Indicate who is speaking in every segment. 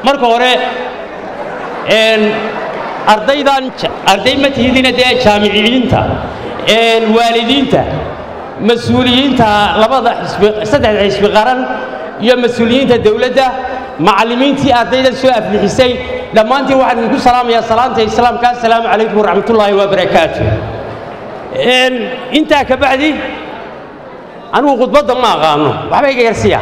Speaker 1: marka hore ardaydan arday ma tihidina dee jaamiciyiinta waalidiinta mas-uuliyiinta labada xisbi saddexda xisbi qaran iyo mas-uuliyiinta dowladda macallimiintii ardaydan soo aflixisay dhammaantiin waxaan idinku salaamayaa salaanta islaamka assalaamu calaykum waraxmatullaahi wabarakaatu intaa ka bacdi anigu khudbadda ma aqaano waxba iga yarsiya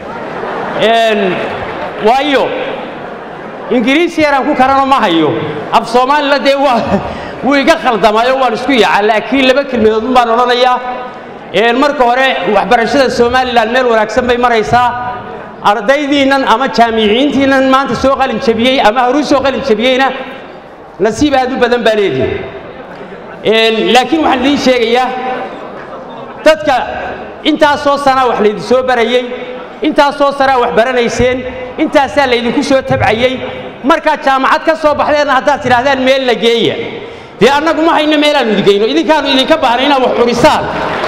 Speaker 1: waayo ingiriisi yaraan ku karano ma hayo af soomaalila dee wuu iga khaldamayo waan isku yaca laakiin laba kelmadoodun baan odhanayaa marka hore waxbarashada somalilan meel wanaagsan bay maraysaa ardaydiinnan ama jaamiciyiintiinnan maanta soo qalin jabiyey ama horuu soo qalin jabiyeyna nasiib aad u badan baa leedihi laakiin waxaan idiin sheegayaa dadka intaasoo sanaa wax laydin soo barayey intaasoo sanaa wax baranayseen intaasaa laydinku soo tabcayey markaad jaamacad ka soo baxdeenna haddaad tidhaahdaan meel la geeya dee annagu ma hayno meelaannu idingeyno idinkaanu idinka baahna inaad wax xurisaan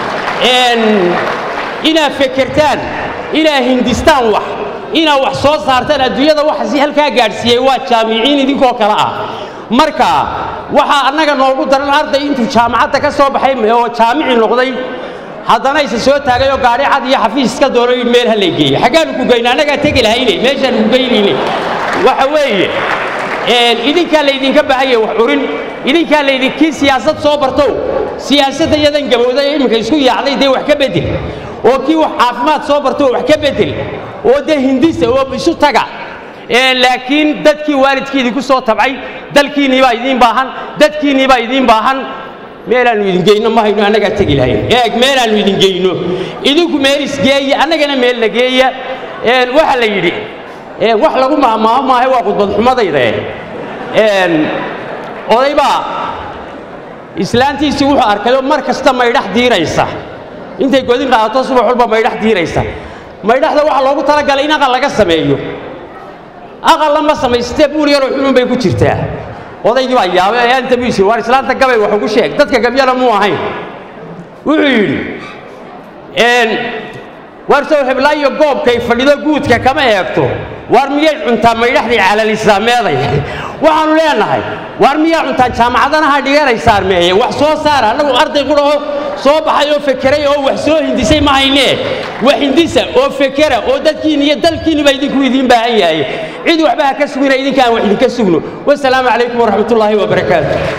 Speaker 1: inaad fekertaan inaad hindistaan wax inaad wax soo saartaan adduunyada waxasi halkaa gaadhsiiyey waa jaamiciin idinkoo kale ah marka waxaa annaga noogu daran arday intuu jaamacadda ka soo baxay oo jaamici noqday haddana isa soo taagay oo gaadhi cad iyo xafiis iska doono yidhi meel ha lay geeyo xaggaanu ku geyna annagaa tegi lahayne meeshaanu ku geynayne waxa weeye idinkaa laydinka baahanya wax curin idinkaa laydinkii siyaasad soo bartow siyaasadda yadan gabowday ee imminka isku yaacday dee wax ka bedel oo kii wax caafimaad soo barto wax ka bedel oo dee hindisa oo isu taga laakiin dadkii waalidkii idinku soo tabcay dalkiinnii baa idiin baahan dadkiinnii baa idiin baahan meelaannu idin geyno ma hayno annagaa tegi lahayn eeg meelaannu idin geyno idinku meel isgeeya annagana meel la geeya waxa la yidhi wax lagu maahmaaho maahe waa khudbadxumadayda odaybaa islaantiisii wuxuu arkayoo mar kasta maydhax diiraysa intay godin qaadato subax walba maydhax diiraysa maydhaxda waxaa loogu talagalay in aqal laga sameeyo aqalla ma samaystee buur yaroo xunun bay ku jirtaa odaygii baa yaabay ayaanta buu yisiri waar islaanta gabay wax ugu sheeg dadka gabyana muu ahayn wuxuu yidhi waar sow heblaayo goobkay fadhido guudka kama eegto waar miyay cuntaa maydhaxdii calalisaameeday waxaannu leenahay waar miyaa cuntaan jaamacadanaha dhiganaysaar meeye wax soo saara annagu arday qudhaho soo baxay oo fekeray oo wax soo hindisay ma haynee wax hindisa oo fekera oo dadkiinni iyo dalkiinni baa idinku idiin baahan yahay cid waxba ha ka sugina idinkaan wax idinka sugno wasalaamu calaykum waraxmatullaahi wabarakaatu